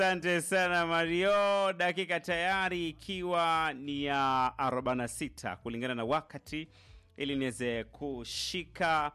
Asante sana Mario, dakika tayari ikiwa ni ya 46 kulingana na wakati, ili niweze kushika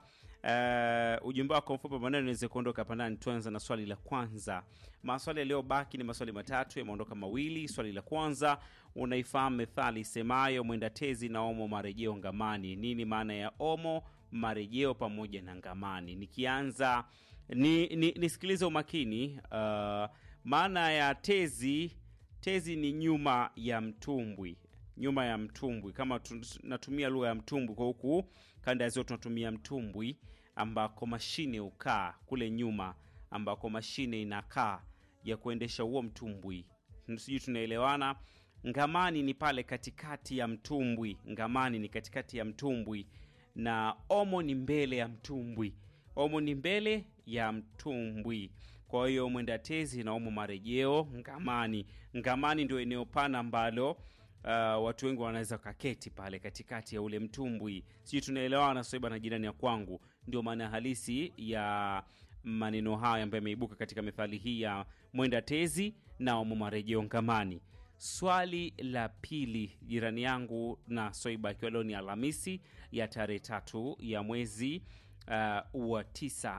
uh, ujumbe wako mfupi maneno niweze kuondoka hapa ndani. Tuanza na swali la kwanza. Maswali yaliyobaki ni maswali matatu, yameondoka mawili. Swali la kwanza, unaifahamu methali isemayo mwenda tezi na omo marejeo ngamani? Nini maana ya omo, marejeo pamoja na ngamani? Nikianza ni, ni, nisikilize umakini. Uh, maana ya tezi, tezi ni nyuma ya mtumbwi, nyuma ya mtumbwi. Kama tu- natumia lugha ya mtumbwi kwa huku kanda ya ziwa tunatumia mtumbwi, ambako mashine hukaa kule nyuma, ambako mashine inakaa ya kuendesha huo mtumbwi. Sijui tunaelewana. Ngamani ni pale katikati ya mtumbwi, ngamani ni katikati ya mtumbwi, na omo ni mbele ya mtumbwi omo ni mbele ya mtumbwi. Kwa hiyo mwenda tezi na omo marejeo ngamani. Ngamani ndio eneo pana ambalo uh, watu wengi wanaweza kaketi pale katikati ya ule mtumbwi. Sijui tunaelewana soiba na jirani ya kwangu. Ndio maana halisi ya maneno haya ambayo yameibuka katika methali hii ya mwenda tezi na omo marejeo ngamani. Swali la pili, jirani yangu na Soiba, ikiwa leo ni Alhamisi ya tarehe tatu ya mwezi uh, wa 9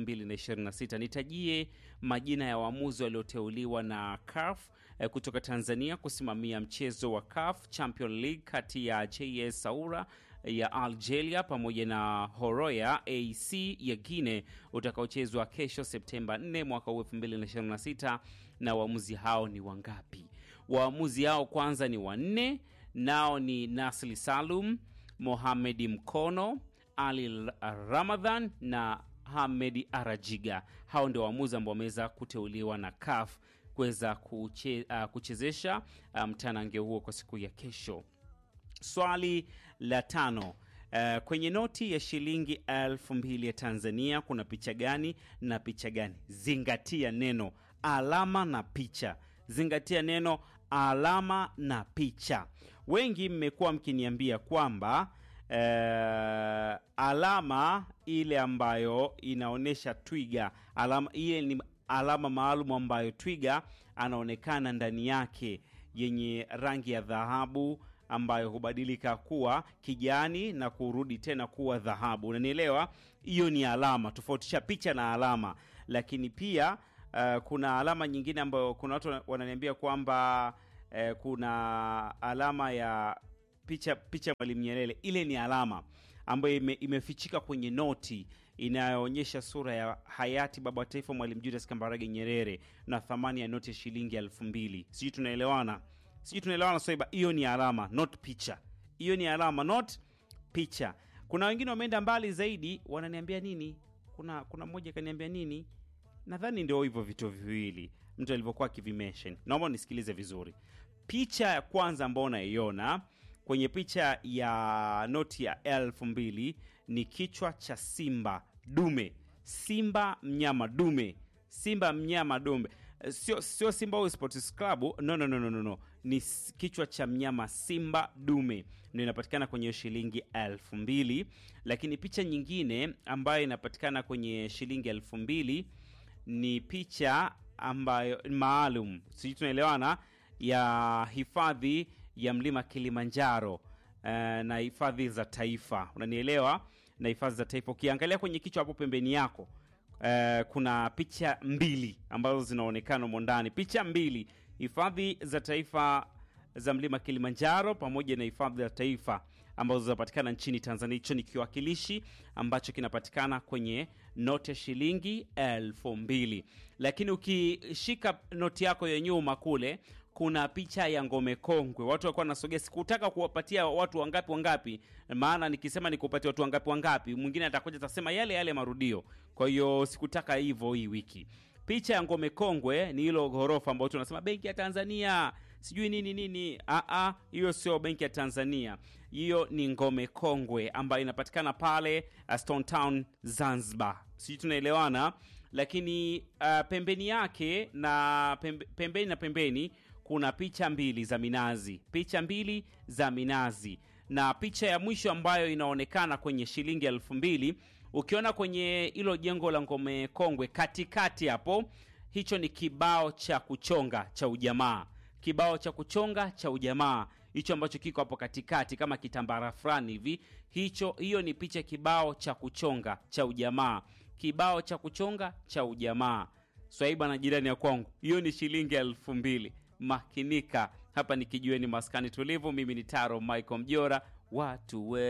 2026, nitajie majina ya waamuzi walioteuliwa na CAF uh, kutoka Tanzania kusimamia mchezo wa CAF Champion League kati ya JS Saoura ya Algeria pamoja na Horoya AC ya Guinea utakaochezwa kesho Septemba 4 mwaka huu 2026, na waamuzi hao ni wangapi? Waamuzi hao kwanza ni wanne, nao ni Nasli Salum, Mohamedi Mkono, Ali Ramadhan na Hamedi Arajiga. Hao ndio waamuzi ambao wameweza kuteuliwa na CAF kuweza kuche, uh, kuchezesha mtanange um, huo kwa siku ya kesho. Swali la tano. Uh, kwenye noti ya shilingi elfu mbili ya Tanzania kuna picha gani na picha gani? Zingatia neno alama na picha. Zingatia neno alama na picha. Wengi mmekuwa mkiniambia kwamba uh, alama ile ambayo inaonyesha twiga, alama ile ni alama maalum ambayo twiga anaonekana ndani yake yenye rangi ya dhahabu ambayo hubadilika kuwa kijani na kurudi tena kuwa dhahabu. Unanielewa? Hiyo ni alama. Tofautisha picha na alama. Lakini pia uh, kuna alama nyingine ambayo kuna watu wananiambia kwamba uh, kuna alama ya picha picha Mwalimu Nyerere. Ile ni alama ambayo ime, imefichika kwenye noti inayoonyesha sura ya hayati baba wa taifa Mwalimu Julius Kambarage Nyerere na thamani ya noti ya shilingi elfu mbili. Sijui tunaelewana? Sijui tunaelewana Soiba? Hiyo ni alama, not picha. Hiyo ni alama, not picha. Kuna wengine wameenda mbali zaidi, wananiambia nini? Kuna kuna mmoja kaniambia nini? Nadhani ndio hivyo vitu viwili mtu alivyokuwa akivimention. Naomba nisikilize vizuri. Picha ya kwanza ambayo unaiona kwenye picha ya noti ya elfu mbili ni kichwa cha simba dume, simba mnyama dume, simba mnyama dume sio sio Simba au Sports Club. No, no, no, no, no. Ni kichwa cha mnyama simba dume ndio inapatikana kwenye shilingi elfu mbili. Lakini picha nyingine ambayo inapatikana kwenye shilingi elfu mbili ni picha ambayo maalum, sijui tunaelewana, ya hifadhi ya mlima Kilimanjaro uh, na hifadhi za taifa, unanielewa, na hifadhi za taifa. Ukiangalia kwenye kichwa hapo pembeni yako Uh, kuna picha mbili ambazo zinaonekana humo ndani, picha mbili, hifadhi za taifa za mlima Kilimanjaro pamoja na hifadhi za taifa ambazo zinapatikana nchini Tanzania. Hicho ni kiwakilishi ambacho kinapatikana kwenye noti ya shilingi elfu mbili. Lakini ukishika noti yako ya nyuma kule kuna picha ya ngome kongwe. Watu walikuwa nasogea, sikutaka kuwapatia watu wangapi wangapi, maana nikisema nikupatia watu wangapi wangapi, mwingine atakuja atasema yale yale marudio. Kwa hiyo sikutaka hivyo hii wiki. Picha ya ngome kongwe ni hilo ghorofa ambao tunasema benki ya Tanzania sijui nini nini. Aa, hiyo sio benki ya Tanzania, hiyo ni ngome kongwe ambayo inapatikana pale Stone Town Zanzibar. Sijui tunaelewana. Lakini uh, pembeni yake na pembe, pembeni na pembeni kuna picha mbili za minazi, picha mbili za minazi, na picha ya mwisho ambayo inaonekana kwenye shilingi elfu mbili ukiona kwenye hilo jengo la ngome kongwe katikati hapo hicho ni kibao cha kuchonga cha ujamaa kibao cha kuchonga cha ujamaa hicho ambacho kiko hapo katikati kama kitambara fulani hivi hicho hiyo ni picha kibao cha kuchonga cha ujamaa kibao cha kuchonga cha ujamaa swaiba na jirani ya kwangu hiyo ni shilingi elfu mbili makinika hapa nikijueni maskani tulivu mimi ni taro michael mjora watu we